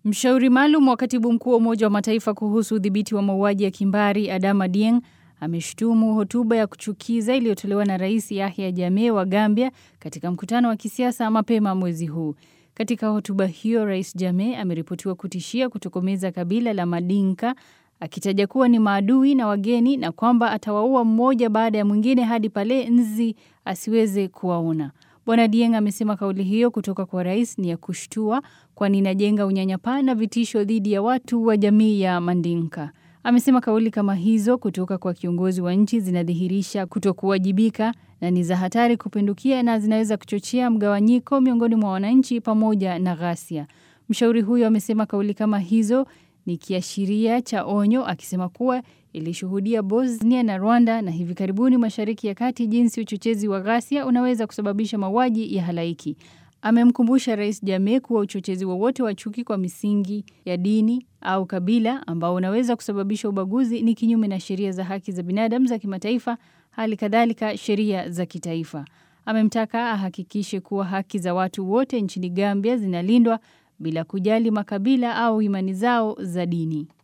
Mshauri maalum wa katibu mkuu wa Umoja wa Mataifa kuhusu udhibiti wa mauaji ya kimbari Adama Dieng ameshutumu hotuba ya kuchukiza iliyotolewa na Rais Yahya Jammeh wa Gambia katika mkutano wa kisiasa mapema mwezi huu. Katika hotuba hiyo, Rais Jammeh ameripotiwa kutishia kutokomeza kabila la Madinka akitaja kuwa ni maadui na wageni na kwamba atawaua mmoja baada ya mwingine hadi pale nzi asiweze kuwaona. Bwana Dieng amesema kauli hiyo kutoka kwa rais ni ya kushtua, kwani inajenga unyanyapaa na vitisho dhidi ya watu wa jamii ya Mandinka. Amesema kauli kama hizo kutoka kwa kiongozi wa nchi zinadhihirisha kutokuwajibika na ni za hatari kupindukia na zinaweza kuchochea mgawanyiko miongoni mwa wananchi pamoja na ghasia. Mshauri huyo amesema kauli kama hizo ni kiashiria cha onyo, akisema kuwa ilishuhudia Bosnia na Rwanda na hivi karibuni Mashariki ya Kati jinsi uchochezi wa ghasia unaweza kusababisha mauaji ya halaiki. Amemkumbusha Rais Jammeh kuwa uchochezi wowote wa, wa chuki kwa misingi ya dini au kabila ambao unaweza kusababisha ubaguzi ni kinyume na sheria za haki za binadamu za kimataifa, hali kadhalika sheria za kitaifa. Amemtaka ahakikishe kuwa haki za watu wote nchini Gambia zinalindwa bila kujali makabila au imani zao za dini.